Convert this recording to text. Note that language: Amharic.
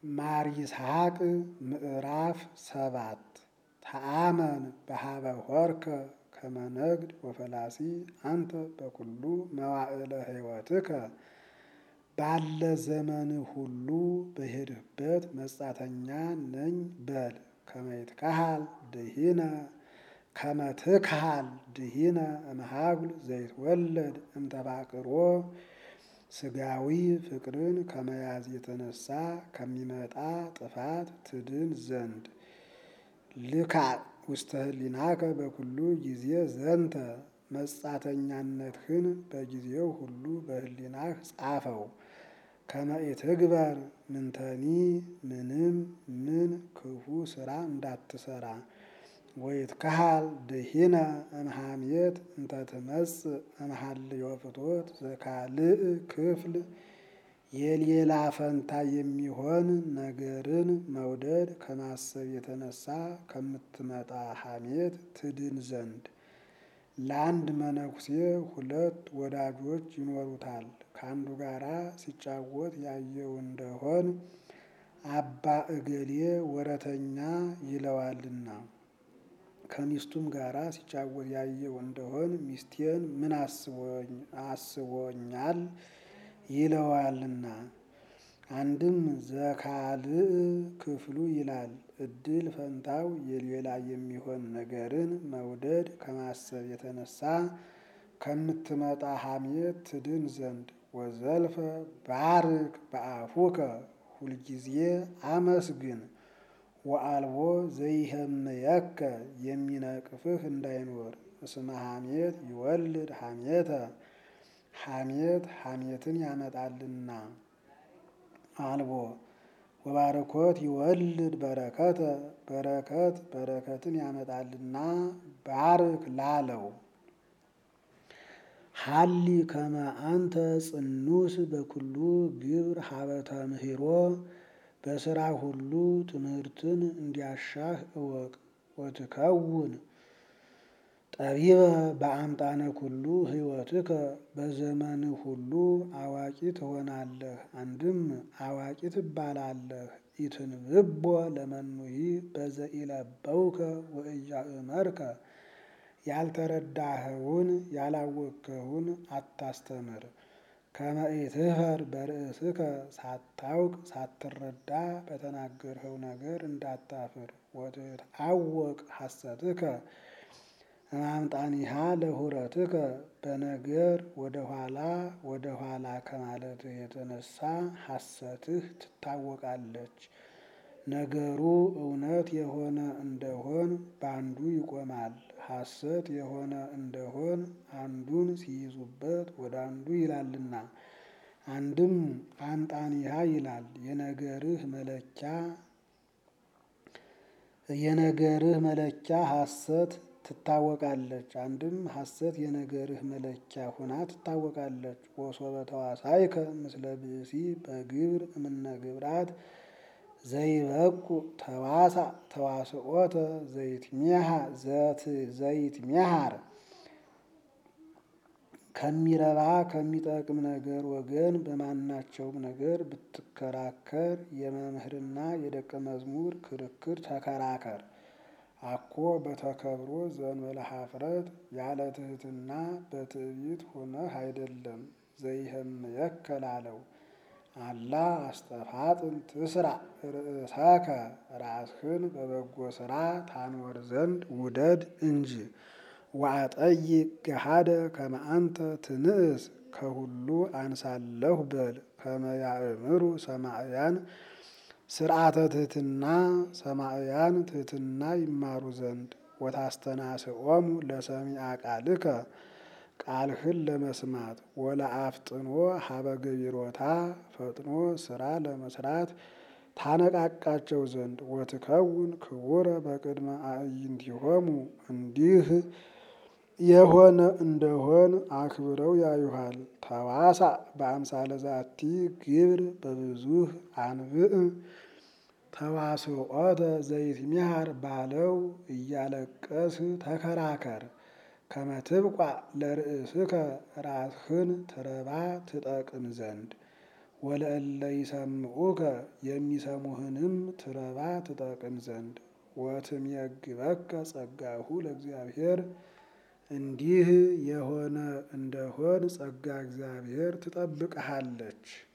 ማር ይስሐቅ ምዕራፍ ሰባት ተአመን በሀበ ሆርከ ከመነግድ ወፈላሲ አንተ በኩሉ መዋዕለ ሕይወትከ ባለ ዘመን ሁሉ በሄድህበት መጻተኛ ነኝ በል። ከመይትካሃል ድሂነ ከመትክሃል ድሂነ እምሃጉል ዘይትወለድ እምተፋቅሮ ስጋዊ ፍቅርን ከመያዝ የተነሳ ከሚመጣ ጥፋት ትድን ዘንድ ልካ ውስተ ህሊናከ በኩሉ ጊዜ ዘንተ መጻተኛነትህን በጊዜው ሁሉ በህሊናህ ጻፈው። ከመኢትግበር ምንተኒ ምንም ምን ክፉ ስራ እንዳትሰራ ወይትካሃል ድሂነ እምሃሜት እንተ ትመጽእ እምሃልዮ ፍትወት ዘካልእ ክፍል የሌላ ፈንታ የሚሆን ነገርን መውደድ ከማሰብ የተነሳ ከምትመጣ ሐሜት ትድን ዘንድ። ለአንድ መነኩሴ ሁለት ወዳጆች ይኖሩታል። ከአንዱ ጋራ ሲጫወት ያየው እንደሆን አባ እገሌ ወረተኛ ይለዋልና ከሚስቱም ጋራ ሲጫወት ያየው እንደሆን ሚስቴን ምን አስቦኛል ይለዋልና። አንድም ዘካልእ ክፍሉ ይላል። እድል ፈንታው የሌላ የሚሆን ነገርን መውደድ ከማሰብ የተነሳ ከምትመጣ ሐሜት ትድን ዘንድ ወዘልፈ ባርክ በአፉከ ሁልጊዜ አመስግን ወአልቦ ዘይህምየከ የሚነቅፍህ እንዳይኖር እስመ ሐሜት ይወልድ ሐሜተ ሐሜት ሐሜትን ያመጣልና። አልቦ ወባረኮት ይወልድ በረከተ በረከት በረከትን ያመጣልና ባርክ ላለው ሀሊ ከመ አንተ ጽኑስ በኩሉ ግብር ሀበተ ምህሮ በስራ ሁሉ ትምህርትን እንዲያሻህ እወቅ። ወትከውን ጠቢበ በአምጣነ ኩሉ ህይወትከ በዘመን ሁሉ አዋቂ ትሆናለህ። አንድም አዋቂ ትባላለህ። ኢትንብቦ ለመኑሂ በዘኢለበውከ ወኢያእመርከ ያልተረዳኸውን ያላወቅከውን አታስተምር። ከመ ኢትህፈር በርእስከ ሳታውቅ ሳትረዳ በተናገርኸው ነገር እንዳታፍር። ወትትዐወቅ ሐሰትከ እማምጣኒሃ ለሁረትከ በነገር ወደ ኋላ ወደ ኋላ ከማለትህ የተነሳ ሐሰትህ ትታወቃለች። ነገሩ እውነት የሆነ እንደሆን በአንዱ ይቆማል። ሐሰት የሆነ እንደሆን አንዱን ሲይዙበት ወደ አንዱ ይላልና። አንድም አምጣኒሃ ይላል የነገርህ መለኪያ የነገርህ መለኪያ ሐሰት ትታወቃለች። አንድም ሐሰት የነገርህ መለኪያ ሁና ትታወቃለች። ወሶበ ተዋሳይከ ምስለ ብእሲ በግብር እምነ ግብራት ዘይበቁ ተዋሳ ተዋስኦተ ዘይትሜሃር ከሚረባ ከሚጠቅም ነገር ወገን በማናቸውም ነገር ብትከራከር የመምህርና የደቀ መዝሙር ክርክር ተከራከር። አኮ በተከብሮ ዘእንበለ ኀፍረት ያለ ትሕትና በትዕቢት ሆነህ አይደለም። ዘይህምየከ ላለው አላ አስተፋጥን ትስራ ርእሰከ ራስህን በበጎ ሥራ ታኖር ዘንድ ውደድ እንጂ። ወአጠይቅ ገሃደ ከመ አንተ ትንእስ ከሁሉ አንሳለሁ በል። ከመ ያእምሩ ሰማዕያን ስርዓተ ትሕትና ሰማዕያን ትሕትና ይማሩ ዘንድ። ወታስተናስኦሙ ለሰሚዐ ቃልከ ቃልህን ለመስማት ወለአፍጥኖ ሀበ ገቢሮታ ፈጥኖ ስራ ለመስራት ታነቃቃቸው ዘንድ። ወትከውን ክቡረ በቅድመ አዕይንቲሆሙ እንዲህ የሆነ እንደሆን አክብረው ያዩሃል። ተዋሳ በአምሳለ ዛቲ ግብር በብዙህ አንብዕ ተዋስኦተ ዘይትሜሃር ባለው እያለቀስህ ተከራከር። ከመ ትብቋዕ ለርእስከ ራስህን ትረባ ትጠቅም ዘንድ። ወለእለ ይሰምዑከ የሚሰሙህንም ትረባ ትጠቅም ዘንድ ወትምየግበከ ጸጋሁ ለእግዚአብሔር እንዲህ የሆነ እንደሆን ጸጋ እግዚአብሔር ትጠብቅሃለች።